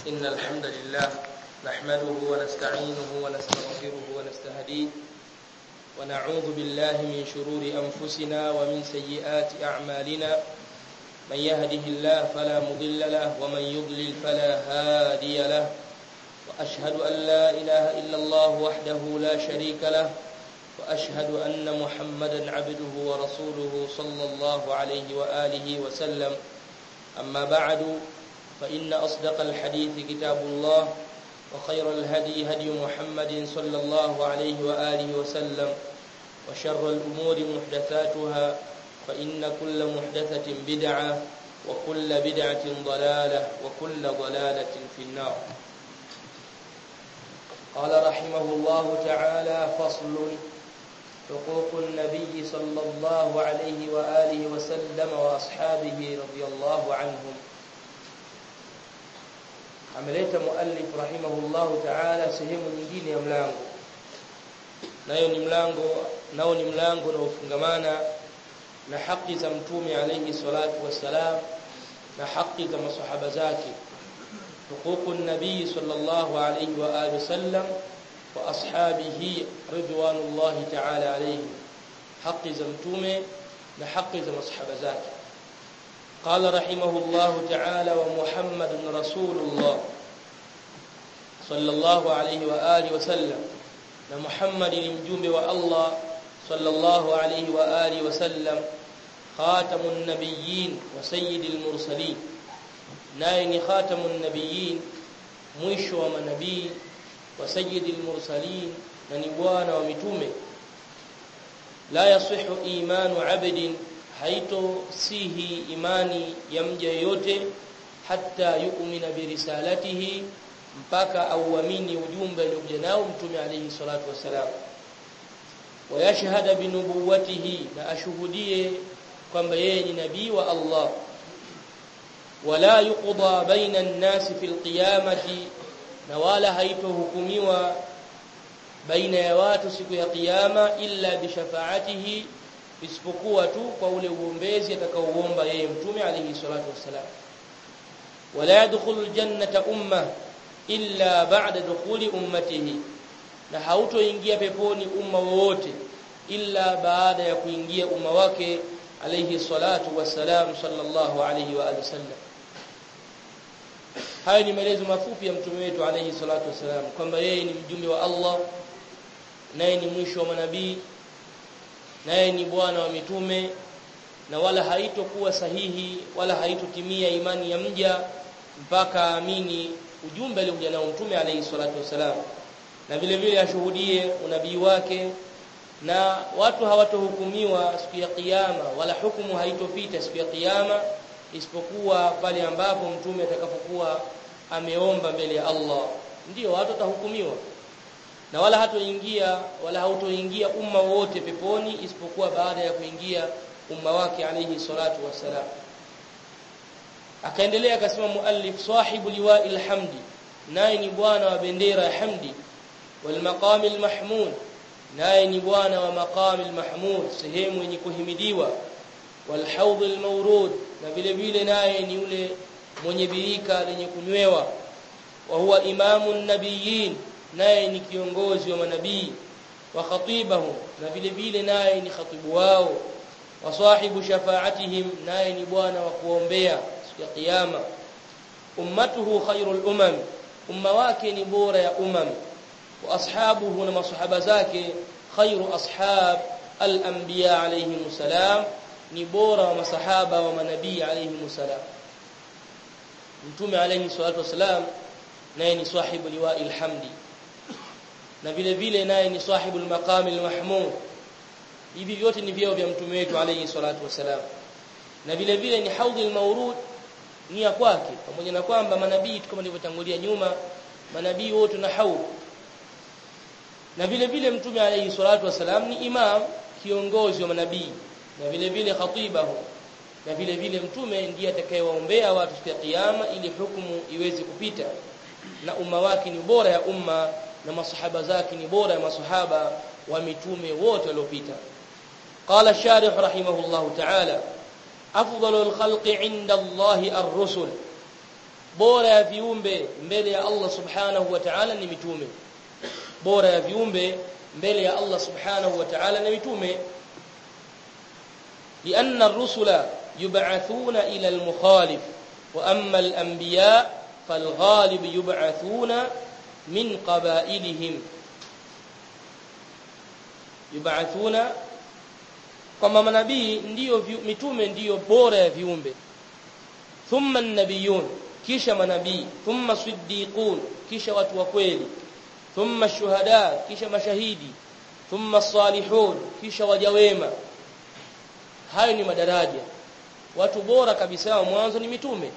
إن الحمد لله نحمده ونستعينه ونستغفره ونستهديه ونعوذ بالله من شرور أنفسنا ومن سيئات أعمالنا من يهده الله فلا مضل له ومن يضلل فلا هادي له وأشهد أن لا إله إلا الله وحده لا شريك له وأشهد أن محمدا عبده ورسوله صلى الله عليه وآله وسلم أما بعد فإن أصدق الحديث كتاب الله وخير الهدي هدي محمد صلى الله عليه وآله وسلم وشر الأمور محدثاتها فإن كل محدثة بدعة وكل بدعة ضلالة وكل ضلالة في النار قال رحمه الله تعالى فصل حقوق النبي صلى الله عليه وآله وسلم وأصحابه رضي الله عنهم ameleta muallif rahimahullahu ta'ala sehemu nyingine ya mlango nayo ni mlango nao ni mlango unaofungamana na haki za mtume alayhi salatu wassalam na haki za masahaba zake hukuku nabii sallallahu alayhi wa alihi wasallam wa ashabihi ridwanullahi ta'ala alayhi haki za mtume na haki za masahaba zake قال رحمه الله تعالى ومحمد رسول الله صلى الله عليه وآله وسلم ومحمد المجوم والله صلى الله عليه وآله وسلم خاتم النبيين وسيد المرسلين ناين خاتم النبيين مwisho wa manabii wa sayyidil mursalin na ni bwana wa mitume la yasihu imanu abdin haito sihi imani ya mja yoyote hata yu'mina birisalatihi mpaka auamini ujumbe aliokuja nao mtume alayhi salatu wasalam wayashhada binubuwatihi na ashuhudie kwamba yeye ni nabii wa Allah wala yuqda baina an-nas fi al-qiyamati na wala haitohukumiwa baina ya watu siku ya kiyama illa bi shafaatihi isipokuwa tu kwa ule uombezi atakaoomba yeye mtume alayhi salatu wassalam wala yadkhulul jannata umma illa ba'da dukhuli ummatihi na hautoingia peponi umma wowote illa baada ya kuingia umma wake alayhi salatu wassalam sallallahu alayhi wa alihi wasallam haya ni maelezo mafupi ya mtume wetu alayhi salatu wassalam kwamba yeye ni mjumbe wa Allah naye ni mwisho wa manabii naye ni bwana wa mitume na wala haitokuwa sahihi wala haitotimia imani ya mja mpaka amini ujumbe aliokuja nao mtume alayhi salatu wasalam na vile vile ashuhudie unabii wake na watu hawatohukumiwa siku ya kiyama wala hukumu haitopita siku ya kiyama isipokuwa pale ambapo mtume atakapokuwa ameomba mbele ya Allah ndiyo watu watahukumiwa na wala hatoingia wala hautoingia umma wote peponi isipokuwa baada ya kuingia umma wake alayhi salatu wassalam akaendelea akasema muallif sahibu liwa'il hamdi naye ni bwana wa bendera ya hamdi wal maqamil mahmud naye ni bwana wa maqamil mahmud sehemu yenye kuhimidiwa wal hawdil mawrud na vile vile naye ni yule mwenye birika lenye kunywewa wa huwa imamun nabiyyin naye ni kiongozi wa manabii wa khatibahu na vile vile naye ni khatibu wao wa sahibu shafaatihim naye ni bwana wa kuombea siku ya kiyama ummatuhu khairul umam umma wake ni bora ya umam wa ashabuhu na masahaba zake khairu ashab al-anbiya alayhim salam ni bora wa masahaba wa manabii alayhim salam mtume alayhi salatu wasalam naye ni sahibu liwa'il hamdi na vile vile naye ni sahibul maqamil mahmud hivi vyote ni vyeo vya mtume wetu alayhi salatu wasalam na vile vile ni haudhul mawrud ni ya kwake pamoja na kwamba manabii kama nilivyotangulia nyuma manabii wote na haud na vile vile mtume alayhi salatu wasalam ni imam kiongozi wa manabii na vile vile khatibahu na vile vile mtume ndiye atakayewaombea watu siku ya kiyama ili hukumu iweze kupita na umma wake ni bora ya umma na masahaba zake ni bora ya masahaba wa mitume wote waliopita qala sharih rahimahullah ta'ala afdalul khalqi 'inda Allah ar-rusul bora ya viumbe mbele ya Allah subhanahu wa ta'ala ni mitume bora ya viumbe mbele ya Allah subhanahu wa ta'ala ni mitume لأن الرسل يبعثون إلى المخالف وأما الأنبياء فالغالب يبعثون من قبائلهم يبعثون kwamba manabii ndiyo mitume ndiyo bora ya viumbe thumma an-nabiyun kisha manabii thumma siddiqun kisha watu wa kweli thumma shuhada kisha mashahidi thumma salihun kisha waja wema hayo ni madaraja watu bora kabisa wa mwanzo ni mitume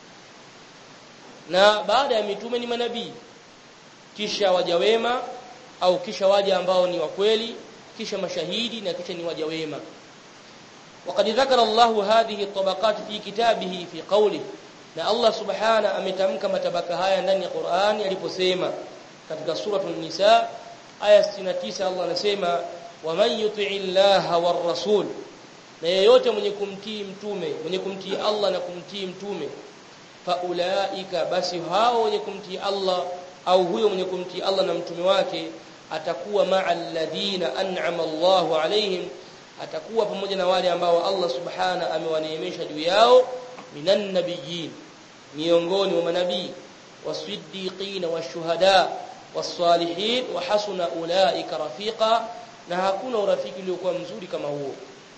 na baada ya mitume ni manabii kisha waja wema au kisha waja ambao ni wa kweli kisha mashahidi na kisha ni waja wema وقد ذكر الله هذه الطبقات في كتابه في قوله na Allah subhana ametamka matabaka haya ndani ya Qur'ani aliposema katika suratul nisa aya 69 Allah anasema waman yuti'i llaha war rasul na yeyote mwenye kumtii mtume mwenye kumtii Allah na kumtii mtume faulaika basi hao wenye kumtii Allah au huyo mwenye kumtii Allah na mtume wake atakuwa ma'al ladina an'ama Allahu alaihim atakuwa pamoja na wale ambao Allah subhana amewaneemesha juu yao minan nabiyyin miongoni mwa manabii wasiddiqina washuhada wasalihin wa hasuna ulaika rafiqa na hakuna urafiki uliokuwa mzuri kama huo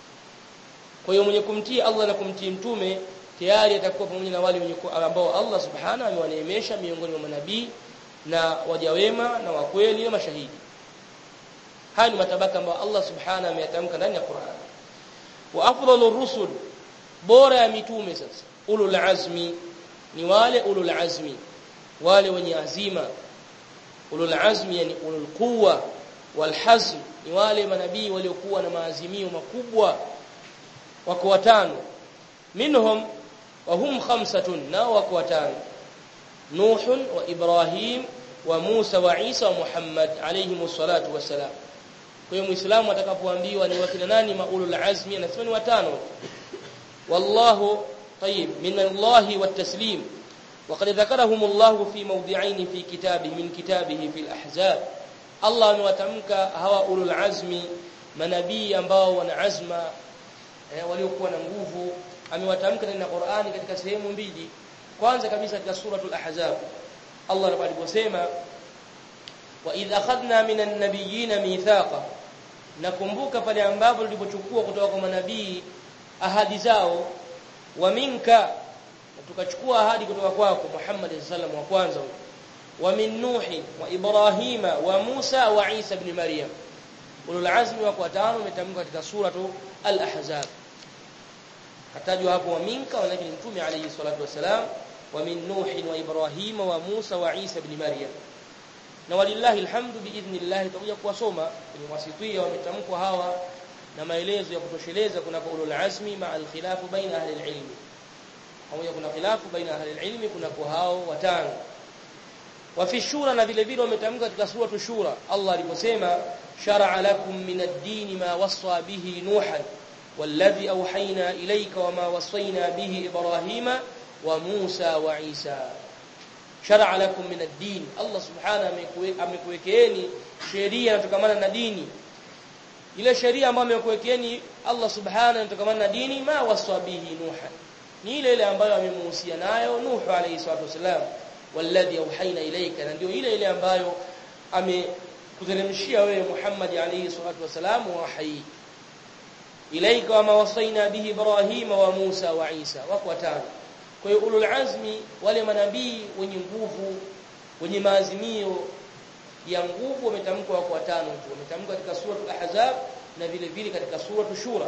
kwa hiyo mwenye kumtii Allah na kumtii mtume tayari atakuwa pamoja na wale wenye ambao Allah subhana amewaneemesha miongoni mwa manabii na waja wema na wakweli na mashahidi haya ni matabaka ambayo Allah subhana ameyatamka ndani ya Qur'an wa afdalur rusul bora ya mitume sasa ulul azmi ni wale ulul azmi wale wenye azima ulul azmi yani ulul quwwa wal hazm ni wale manabii waliokuwa na maazimio makubwa wako watano minhum wa hum khamsatun nao wako watano nuh wa ibrahim wa musa wa isa wa muhammad alayhi salatu wassalam kwa hiyo muislamu atakapoambiwa ni wakina nani maulul azmi anasema ni watano wallahu طيب من الله والتسليم وقد ذكرهم الله في موضعين في كتابه من كتابه في الأحزاب الله amewatamka hawa ulul azmi manabii ambao wana azma eh, waliokuwa na nguvu amewatamka ndani ya Qur'ani katika sehemu mbili kwanza kabisa katika suratul ahzab Allah aliposema wa idh akhadna minan nabiyyin mithaqa nakumbuka pale ambapo tulipochukua kutoka kwa manabii ahadi zao wa minka tukachukua ahadi kutoka kwako Muhammad sallallahu wa kwanza wa min nuhi wa ibrahima wa Musa wa Isa ibn Maryam ulul azmi wako watano umetamka katika suratu al-ahzab katajwa hapo wa minka lakini mtume alayhi salatu wasalam wa min nuhi wa ibrahima wa Musa wa Isa ibn Maryam na walillahi alhamdu biidhnillah tutakuja kuwasoma kwenye wasitia wametamkwa hawa na maelezo ya kutosheleza kuna ulul azmi ma al-khilafu baina ahli al-ilm pamoja kuna khilafu baina ahli al-ilm kuna kwa hao watano wa fi shura na vile vile wametamka katika suratu shura Allah aliposema shar'a lakum min ad-din ma wassa bihi nuhan والذي أوحينا إليك وما وصينا به إبراهيم وموسى وعيسى شرع لكم من الدين الله سبحانه amekuwekeeni sheria inatokamana na dini ile sheria ambayo amekuwekeeni Allah subhanahu inatokamana na dini ma waswabihi nuha ni ile ile ambayo amemuhusia nayo Nuh alayhi salatu wasalam walladhi auhaina ilayka na ndio ile ile ambayo amekuteremshia wewe Muhammad alayhi salatu wasalam wahi ilayka wama wasaina bihi Ibrahim wa Musa wa Isa wako watano kwa hiyo ulul azmi wale manabii wenye nguvu wenye maazimio ya nguvu wametamkwa wako watano tu wametamkwa katika suratul ahzab na vile vile katika suratul shura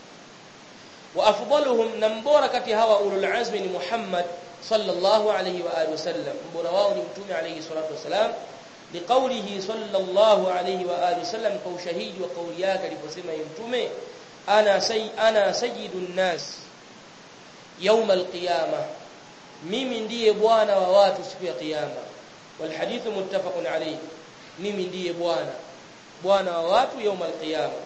wa afdaluhum na mbora kati hawa ulul azmi ni Muhammad sallallahu alayhi wa alihi wasallam mbora wao ni mtume alayhi salatu wasalam liqaulihi sallallahu alayhi wa alihi wasallam kwa ushahidi wa kauli yake aliposema yeye mtume ana say ana sayyidun nas يوم القيامه mimi ndiye bwana wa watu siku ya kiyama والحديث متفق عليه mimi ndiye bwana bwana wa watu يوم القيامه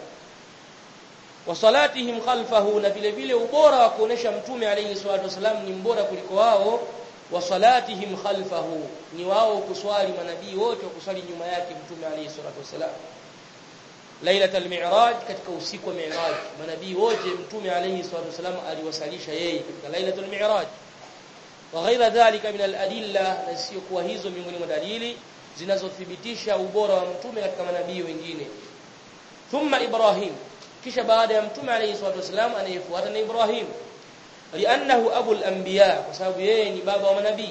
wasalatihim khalfahu na vile vile ubora wa kuonesha mtume alayhi salatu wasalam ni mbora kuliko wao wa salatihim khalfahu ni wao kuswali manabii wote kuswali nyuma yake mtume alayhi salatu wasalam lailatul mi'raj katika usiku wa mi'raj manabii wote mtume alayhi salatu wasalam aliwasalisha yeye katika lailatul mi'raj wa ghaira dhalika min al-adilla na sio kuwa hizo miongoni mwa dalili zinazothibitisha ubora wa mtume katika manabii wengine thumma ibrahim kisha baada ya mtume alayhi salatu wasalam anayefuata ni ibrahim li'annahu abul anbiya kwa sababu yeye ni baba wa manabii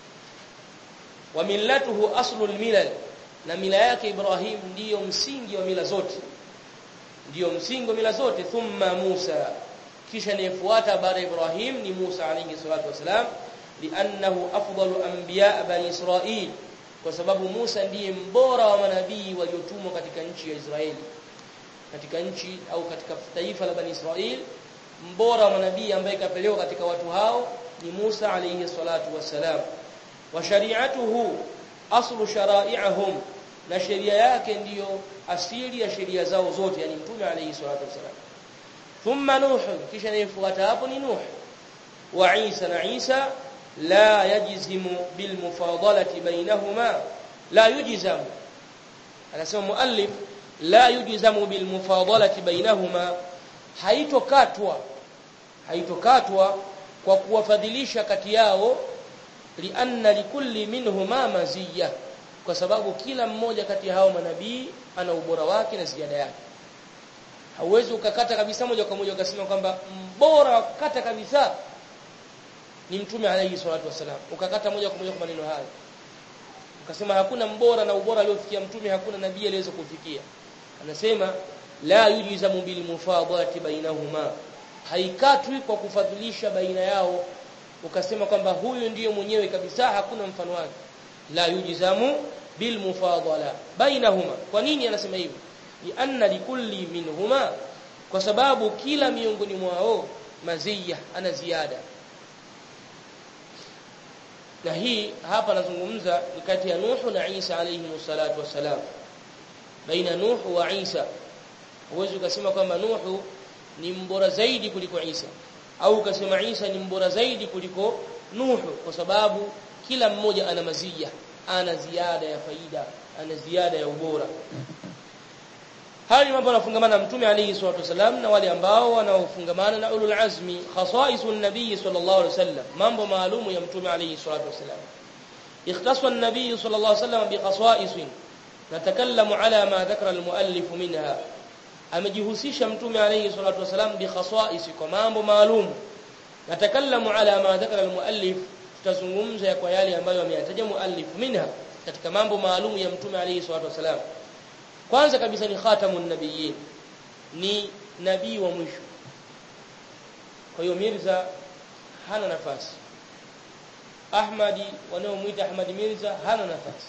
wa millatuhu aslul milal na mila yake Ibrahim ndiyo msingi wa mila zote ndiyo msingi wa mila zote thumma Musa kisha anayefuata baada ya Ibrahim ni Musa alayhi salatu wasalam li'annahu afdalu anbiya bani Israil kwa sababu Musa ndiye mbora wa manabii waliotumwa katika nchi ya Israeli katika nchi au katika taifa la bani Israil mbora wa manabii ambaye kapelewa katika watu hao ni Musa alayhi salatu wassalam wa shari'atuhu aslu shara'i'ahum na sheria yake ndiyo asili ya sheria zao zote yani mtume alayhi salatu wassalam thumma nuh kisha inayofuata hapo ni nuh wa Isa na Isa la yajzimu bil mufadalati bainahuma la yujzamu anasema muallif la yujzamu bil mufadalati bainahuma haitokatwa haitokatwa kwa kuwafadhilisha kati yao lianna likulli minhuma maziyya kwa sababu kila mmoja kati ya hao manabii ana ubora wake na ziada yake hauwezi ukakata kabisa moja kwa moja ukasema kwamba mbora kata kabisa ni mtume alayhi salatu wasalam ukakata moja kwa moja kwa maneno hayo ukasema hakuna mbora na ubora aliofikia mtume hakuna nabii aliyeweza kufikia anasema la yujizamu bil mufadati bainahuma haikatwi kwa kufadhilisha baina yao ukasema kwamba huyu ndiyo mwenyewe kabisa hakuna mfano wake la yujizamu bil mufadala bainahuma kwa nini anasema hivyo lianna likulli minhuma kwa sababu kila miongoni mwao maziya ana ziada na hii hapa nazungumza ni kati ya Nuhu na Isa alayhi salatu wassalam baina Nuhu wa Isa huwezi ukasema kwamba Nuhu ni mbora zaidi kuliko Isa au ukasema Isa ni mbora zaidi kuliko Nuhu kwa sababu kila mmoja ana mazia ana ziada ya faida ana ziada ya ubora haya ni mambo yanafungamana na mtume alayhi salatu wasalam na wale ambao wanaofungamana na ulul azmi khasaisun nabii sallallahu alayhi wasallam mambo maalumu ya mtume alayhi salatu wasalam اختص النبي صلى الله عليه وسلم بخصائص نتكلم على ما ذكر المؤلف منها amejihusisha mtume alayhi salatu wasalam bi khasa'is kwa mambo maalum natakallamu ala ma dhakara almuallif tutazungumza kwa yale ambayo ameyataja muallif minha katika mambo maalum ya mtume alayhi salatu wasalam kwanza kabisa ni khatamun nabiyyin ni nabii wa mwisho kwa hiyo Mirza hana nafasi Ahmadi wanaomuita Ahmad Mirza hana nafasi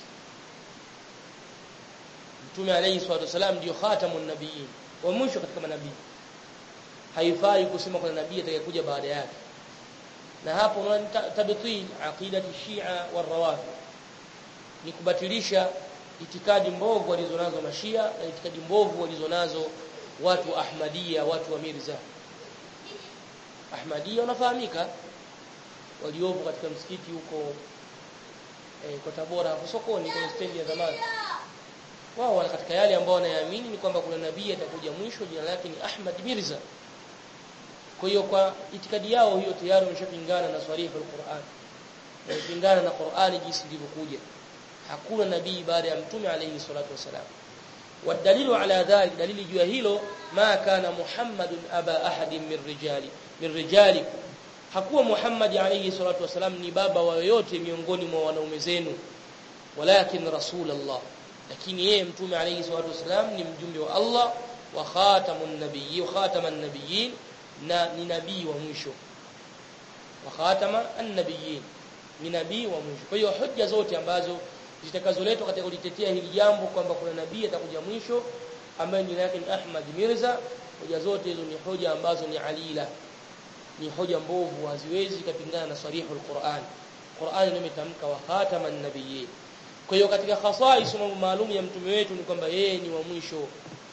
Mtume alayhi salatu wasalam ndio khatamun nabiyyin wa mwisho katika manabii haifai kusema kuna nabii atakayekuja baada yake na hapo unaona tabtil aqidati shia warawafid ni kubatilisha itikadi mbovu walizonazo mashia na itikadi mbovu walizonazo watu wa ahmadia watu wa mirza ahmadia wanafahamika waliopo katika msikiti huko eh, kwa Tabora hapo sokoni kwenye stendi ya zamani wao wana katika yale ambao wanayaamini ni kwamba kuna nabii atakuja mwisho jina lake ni Ahmad Mirza kwa hiyo kwa itikadi yao hiyo tayari wameshapingana na swarifu al-Qur'an wamepingana na Qur'ani jinsi ilivyokuja hakuna nabii baada ya mtume alayhi salatu wasalam والدليل على ذلك دليل juu ya hilo ma kana muhammadun aba ahadin min rijali min rijalikum hakuwa muhammad alayhi salatu wasalam ni baba wa yoyote miongoni mwa wanaume zenu walakin rasulullah lakini yeye mtume alayhi salatu wasalam ni mjumbe wa Allah wa khatamun nabiyyi wa khataman nabiyyin na ni nabii wa mwisho wa khatama an-nabiyyin ni nabii wa mwisho kwa hiyo hoja zote ambazo zitakazoletwa katika kulitetea hili jambo kwamba kuna nabii atakuja mwisho ambaye jina yake ni Ahmad Mirza hoja zote hizo ni hoja ambazo ni alila ni hoja mbovu haziwezi kupingana na sarihul Qur'an Qur'an imetamka wa khataman nabiyyin kwa hiyo katika khasais mambo maalum ya mtume wetu ni kwamba yeye ni wa mwisho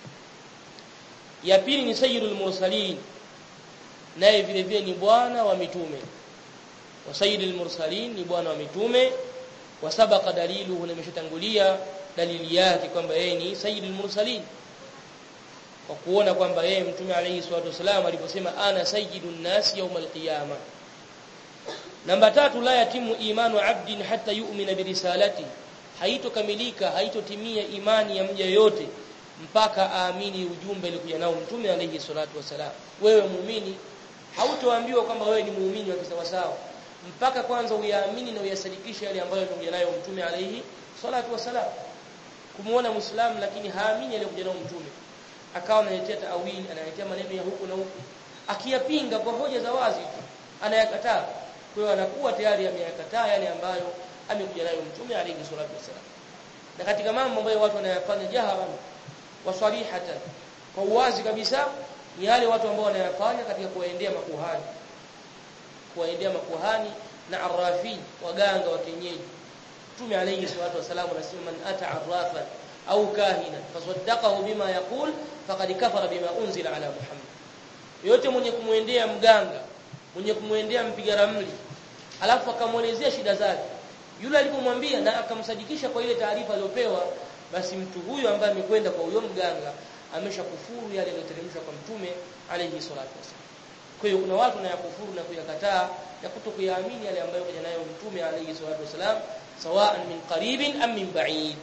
ya pili ni sayyidul mursalin naye vile vile ni bwana wa mitume wa sayyidil mursalin ni bwana wa mitume wa sabaqa daliluhu nimeshatangulia dalili yake kwamba yeye ni sayyidul mursalin kwa kuona kwamba yeye mtume alayhi salatu wasalam aliposema ana sayyidun nas yawm alqiyama namba tatu la yatimu imanu abdin hatta yu'mina birisalati haitokamilika haitotimia imani ya mja yote mpaka aamini ujumbe ulikuja nao mtume alayhi salatu wasalam wewe muumini hautoambiwa kwamba wewe ni muumini wa kisawasawa mpaka kwanza uyaamini na uyasadikishe yale ambayo alikuja nayo mtume alayhi salatu wasalam kumuona muislamu lakini haamini aliyokuja nayo mtume akawa analetea taawili analetea maneno ya huku na huku akiyapinga kwa hoja za wazi anayakataa kwa hiyo anakuwa tayari ameyakataa yale ambayo amekuja nayo mtume alayhi salatu wasalam na katika mambo ambayo watu wanayafanya jaharan wasarihatan kwa uwazi kabisa ni yale watu ambao wanayafanya katika kuwaendea makuhani kuwaendea makuhani na arrafin waganga wa kienyeji Mtume alayhi salatu wasallam anasema man ata arrafa au kahina fasaddaqahu bima yaqul faqad kafara bima unzila ala Muhammad yote mwenye kumwendea mganga mwenye kumwendea mpiga ramli alafu akamuelezea shida zake yule alipomwambia na akamsadikisha kwa ile taarifa aliyopewa basi mtu huyo ambaye amekwenda kwa huyo mganga ameshakufuru yale yaliyoteremshwa kwa mtume alayhi salatu wasallam kwa hiyo kuna watu wanayakufuru na kuyakataa na kutokuyaamini yale ambayo kaja nayo mtume alayhi salatu wasallam sawa'an min qaribin am min ba'id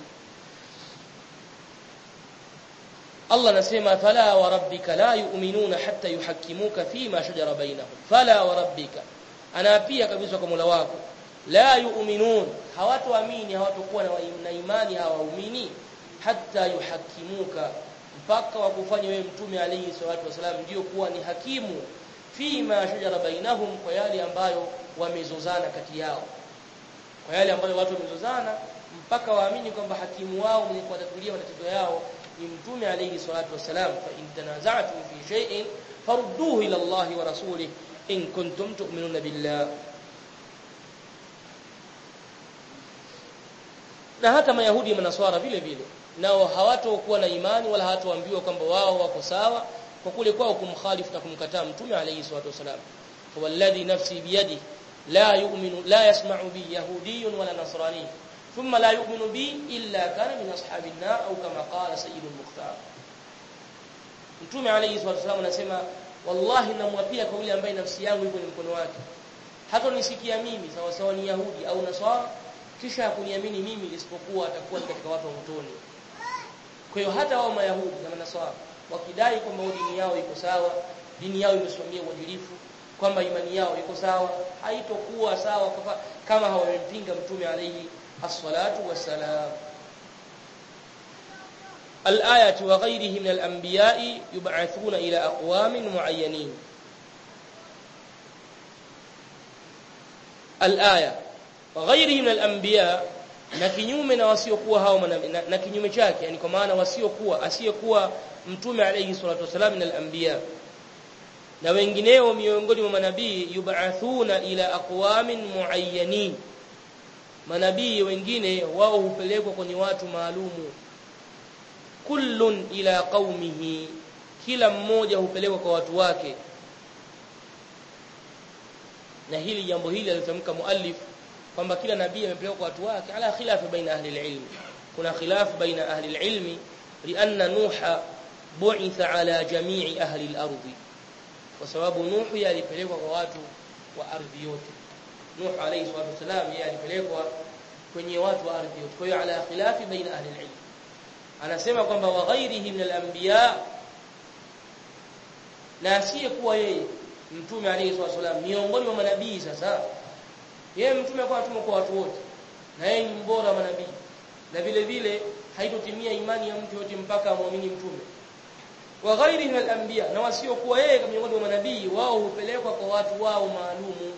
Allah anasema fala wa rabbika la yu'minuna hatta yuhakkimuka fima shajara bainahum fala wa rabbika anaapia kabisa kwa Mola wako la yu'minun hawatoamini hawatokuwa na imani hawaumini hatta yuhakkimuka mpaka wakufanya wewe mtume alayhi salatu wasalam ndio kuwa ni hakimu fima shajara bainahum kwa yale ambayo wamezozana kati yao kwa yale ambayo watu wamezozana mpaka waamini kwamba hakimu wao mwenye kuwatatulia matatizo yao ni mtume alayhi salatu wasalam fa in tanaza'tum fi shay'in farudduhu ila Allah wa rasulih in kuntum tu'minuna billah na hata mayahudi na manaswara vile vile nao hawatokuwa na imani wala hawatoambiwa kwamba wao wako sawa kwa kule kwao kumkhalifu na kumkataa mtume alayhi salatu wasalam walladhi nafsi biyadi la yu'minu la yasma'u bi yahudiyyun wala nasrani thumma la yu'minu bi illa kana min ashabin nar au kama qala sayyidul mukhtar mtume alayhi salatu wasalam anasema wallahi namwapia kwa yule ambaye nafsi yangu iko ni mkono wake hata nisikia mimi sawa sawa ni yahudi au nasara kisha kuniamini mimi isipokuwa atakuwa katika watu wa motoni kwa hiyo hata wao mayahudi na manaswara wakidai kwamba dini yao iko sawa dini yao imesimamia uadilifu kwamba imani yao iko sawa haitokuwa sawa kama hawamempinga mtume alayhi as-salatu was-salam الآية وغيره من الأنبياء يبعثون إلى أقوام معينين الآية وغيره من الأنبياء na kinyume na wasiokuwa hao na, na kinyume chake yani kwa maana wasiokuwa asiyekuwa mtume alayhi salatu wasalam min al-anbiya na wengineo miongoni mwa manabii yub'athuna ila aqwamin muayyanin manabii wengine wao hupelekwa kwenye watu maalumu kullun ila qaumihi kila mmoja hupelekwa kwa watu wake na hili jambo hili alitamka muallif kwamba kila nabii amepelekwa kwa watu wake ala khilafu baina ahli alilm kuna khilafu baina ahli alilm lianna nuha bu'itha ala jami'i ahli al-ardh kwa sababu nuhu alipelekwa kwa watu wa ardhi yote nuhu alayhi salatu wasalam yeye alipelekwa kwenye watu wa ardhi yote kwa hiyo ala khilafi baina ahli alilm anasema kwamba wa ghairihi min al-anbiya na asiyekuwa yeye mtume alayhi salatu wasalam miongoni mwa manabii sasa yeye mtume kwa atume kwa watu wote na yeye ni mbora wa manabii na vile vile haitotimia imani ya mtu yote mpaka amwamini mtume wa ghairi min al-anbiya na wasiokuwa yeye miongoni mwa manabii wao hupelekwa kwa watu wao maalumu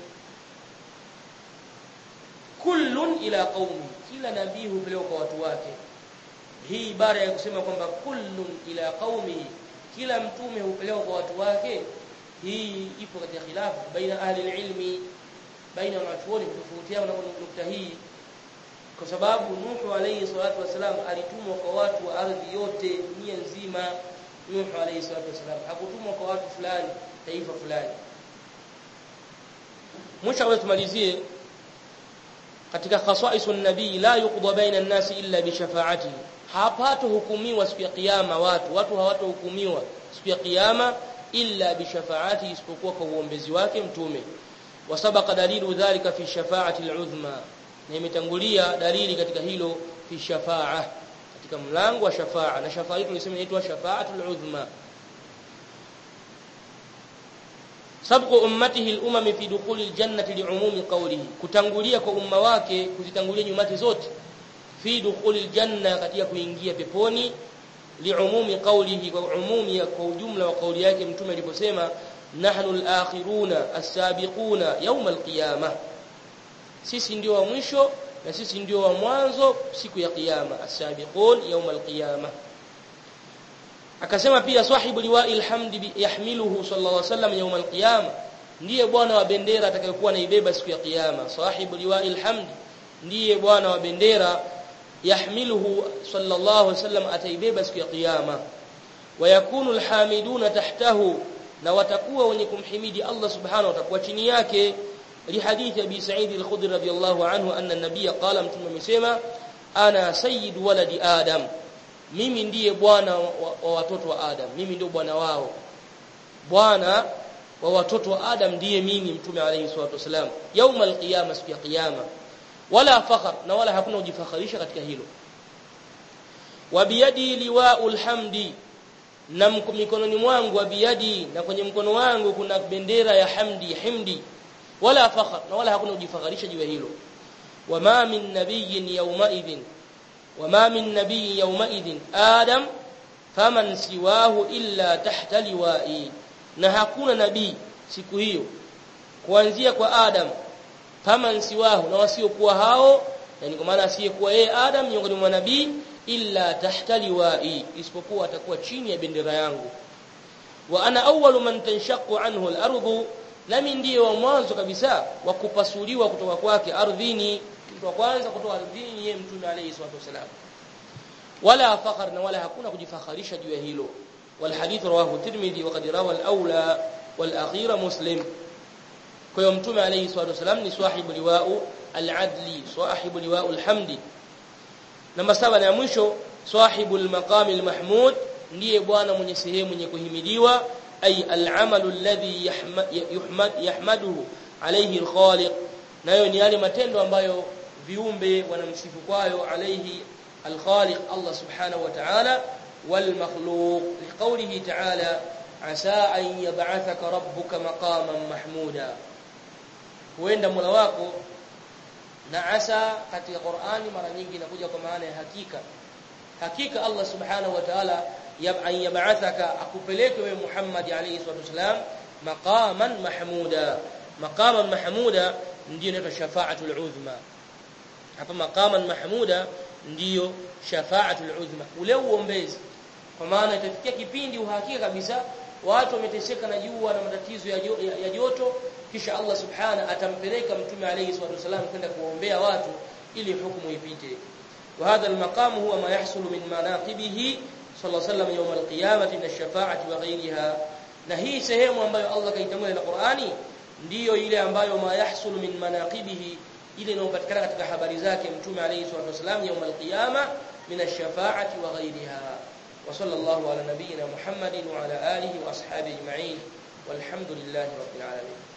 kullun ila qaumi kila nabii hupelekwa kwa watu wake hii ibara ya kusema kwamba kullun ila qaumi kila mtume hupelekwa kwa watu wake hii ipo katika khilafu baina ahli ilmi baina ya wanachuoni kutofautiana na nukta hii kwa sababu Nuhu alayhi salatu wasalam alitumwa kwa watu wa ardhi yote dunia nzima Nuhu alayhi salatu wasalam hakutumwa kwa watu fulani taifa fulani mwisho wewe tumalizie katika khasaisun nabii la yuqda baina an-nasi illa bi shafaatihi hapato hukumiwa siku ya kiyama watu watu hawatohukumiwa siku ya kiyama illa bi shafaati isipokuwa kwa uombezi wake mtume wasabaqa dalilu dhalika fi shafaati al-udhma na imetangulia dalili katika hilo fi shafaa katika mlango wa shafaa na shafaa hii tulisema inaitwa shafaatul udhma sabqu ummatihi al-umam fi dukhuli al-jannati li'umumi qawlihi kutangulia kwa umma wake kuzitangulia nyumati zote fi dukhuli al-janna katika kuingia peponi li'umumi qawlihi kwa umumi kwa ujumla wa kauli yake mtume aliposema nahnu al-akhiruna as-sabiquna yawm al-qiyamah sisi ndio wa mwisho na sisi ndio wa mwanzo siku ya kiyama as-sabiqun yawm al-qiyamah akasema pia sahibu liwa'il hamdi yahmiluhu sallallahu alaihi wasallam yawm al-qiyama ndiye bwana wa bendera atakayekuwa naibeba siku ya kiyama sahibu liwa'il hamdi ndiye bwana wa bendera yahmiluhu sallallahu alaihi wasallam ataibeba siku ya kiyama wayakunu alhamiduna tahtahu na watakuwa wenye kumhimidi Allah subhanahu watakuwa chini yake لحديث أبي سعيد الخدري رضي الله عنه أن النبي قال متى مسema أنا سيد ولد آدم mimi ndiye bwana wa watoto wa Adam mimi ndio bwana wao bwana wa watoto wa Adam ndiye mimi mtume alayhi salatu wasalam يوم القيامه siku ya kiyama wala fakhar na wala hakuna kujifakharisha katika hilo wa biyadi liwa'ul hamdi na mikononi mwangu wa biyadi na kwenye mkono wangu kuna bendera ya hamdi himdi wala fakhar na wala hakuna kujifakharisha juu ya hilo wama min nabiyyin yawma idhin wama min nabiyyin yawma idhin adam faman siwahu illa tahta liwa'i na hakuna nabii siku hiyo kuanzia kwa adam faman siwahu na wasiokuwa hao yani kwa maana asiyekuwa yeye adam miongoni mwa nabii illa tahta liwa'i isipokuwa atakuwa chini ya bendera yangu wa ana awwalu man tanshaqu anhu al-ardu nami ndiye wa mwanzo kabisa wa kupasuliwa kutoka kwake ardhini mtu wa kwanza kutoka ardhini yeye mtume alayhi salatu wasalam wala fakhar na wala hakuna kujifakharisha juu ya hilo wal hadith rawahu tirmidhi wa qad rawa al-awla wal akhira muslim kwa hiyo mtume alayhi salatu wasalam ni sahibu liwa'u al-adli sahibu liwa'u al-hamdi namba saba na mwisho sahibu al-maqam al-mahmud ndiye bwana mwenye sehemu yenye kuhimidiwa ay al-amalu alladhi yuhmad yahmaduhu alayhi al-khaliq nayo ni yale matendo ambayo viumbe wanamsifu kwayo alayhi al-khaliq Allah subhanahu wa ta'ala wal makhluq liqawlihi ta'ala asa an yab'athaka rabbuka maqaman mahmuda huenda mola wako na asa katika Qur'ani mara nyingi inakuja kwa maana ya hakika hakika Allah subhanahu wa ta'ala an yab'athaka akupeleke wewe Muhammad alayhi salatu wasalam maqaman mahmuda maqaman mahmuda ndio inaitwa shafa'atul uzma hapa maqaman mahmuda ndiyo shafa'atul uzma ule uombezi kwa maana itafikia kipindi uhakika kabisa watu wameteseka na jua na matatizo ya joto kisha Allah subhana atampeleka mtume alayhi salatu wasalam kwenda kuombea watu ili hukumu ipite وهذا المقام هو ما يحصل من مناقبه صلى الله عليه وسلم يوم القيامه من الشفاعه وغيرها na hii sehemu ambayo Allah kaitambulia na Qur'ani ndiyo ile ambayo ma yahsul min manaqibihi ile inayopatikana katika habari zake mtume alayhi salatu wasallam يوم القيامه من الشفاعه وغيرها وصلى الله على نبينا محمد وعلى اله واصحابه اجمعين والحمد لله رب العالمين